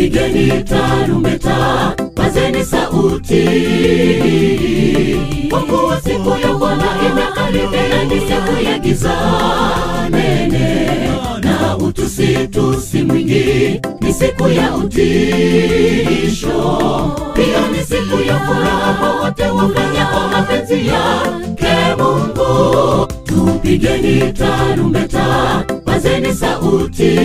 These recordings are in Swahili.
Pigeni tarumbeta, pazeni sauti, kwa kuwa siku ya Bwana imekaribia, ni siku ya giza nene na utusitusi mwingi, ni siku ya utisho, pia ni siku ya furaha kwa wote wafanyao mapenzi yake Mungu. Tupigeni tarumbeta, pazeni sauti,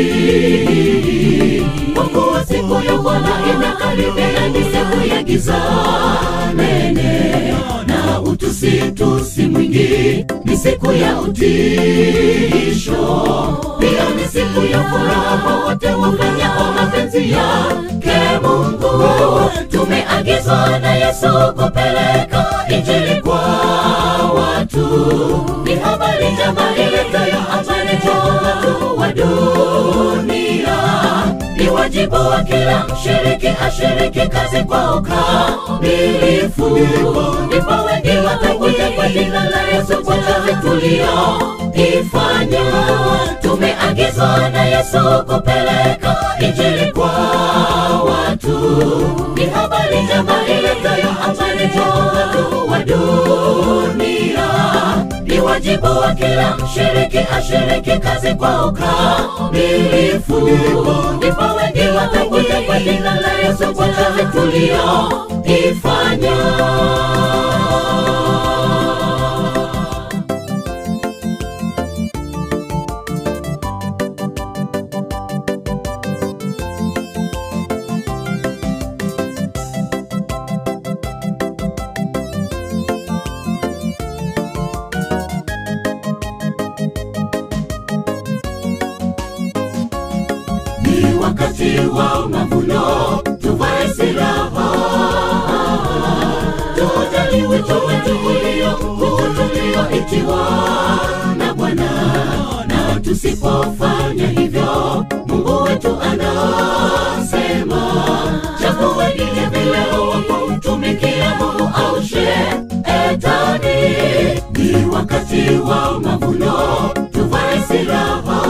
kwa kuwa siku ya Bwana imekaribia, ni siku ya giza nene na utusitusi mwingi, ni siku ya utisho, pia ni siku ya furaha kwa wote wafanyao mapenzi yake Mungu. Tumeagizwa na Yesu kupeleka injili kwa watu, ni habari njema iletayo amani kwa watu wa dunia. Ni wajibu wa kila mshiriki ashiriki kazi kwa ukamilifu, ndipo wengi watakuja kwa jina la Yesu kwa kazi tulioifanya. Tumeagizwa na Yesu kupeleka injili kwa watu, ni habari njema iletayo amani kwa watu wa dunia. Ni wajibu wa kila mshiriki ashiriki kazi kwa ukamilifu, ndipo wengi watakuja kwa jina la Yesu kwa kazi tulioifanya. Ni wakati wa mavuno, tuvae silaha, tujali wito wetu ulio mkuu tulioitiwa na Bwana, na tusipofanya hivyo, Mungu wetu anasema, chagueni hivi leo wa kumtumikia Mungu au shetani. Ni wakati wa mavuno, tuvae silaha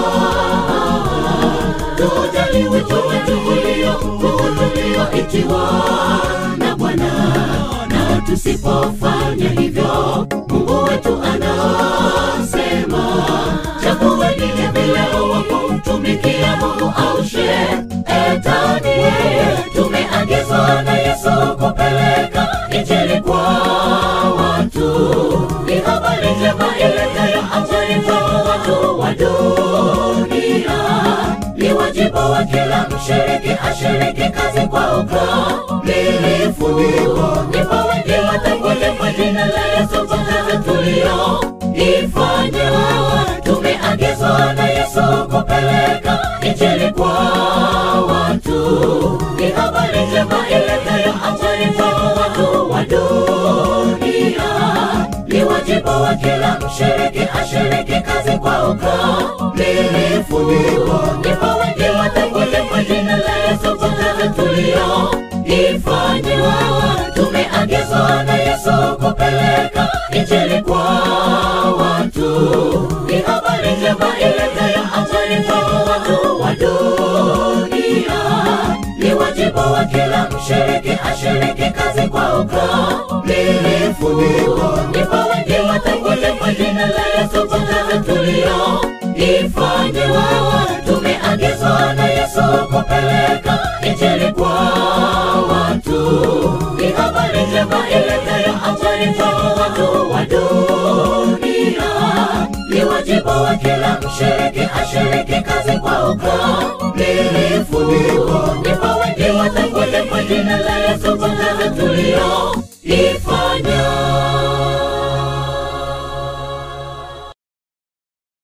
tujali wito wetu ulio mkuu tulioitiwa na Bwana, na tusipofanya hivyo, Mungu wetu anasema, chagueni hivi leo wa kumtumikia Mungu au shetani. Tumeagizwa na Yesu kupeleka injili kwa watu, ni habari njema iletayo amani kwa watu wa dunia ni wajibu wa kila mshiriki ashiriki kazi kwa ukamilifu, ndipo wengi watakuja kwa jina la Yesu kwa kazi tulioifanya. Tumeagizwa na Yesu kupeleka injili kwa watu, ni habari njema iletayo amani kwa watu wa dunia. Ni wajibu wa kila mshiriki ashiriki kazi kwa ukamilifu, ndipo wengi watakuja kwa jina la Yesu kwa kazi tulioifanya. Tumeagizwa na Yesu kupeleka injili kwa watu, ni habari njema iletayo amani kwa watu wa dunia. Ni wajibu wa kila mshiriki ashiriki kazi kwa ukamilifu, ndipo wengi watakuja kwa jina la Yesu kwa kazi tulioifanya. Tumeagizwa na Yesu kupeleka injili kwa watu, ni habari njema iletayo amani kwa watu wa dunia. Ni wajibu wa kila mshiriki ashiriki kazi kwa ukamilifu,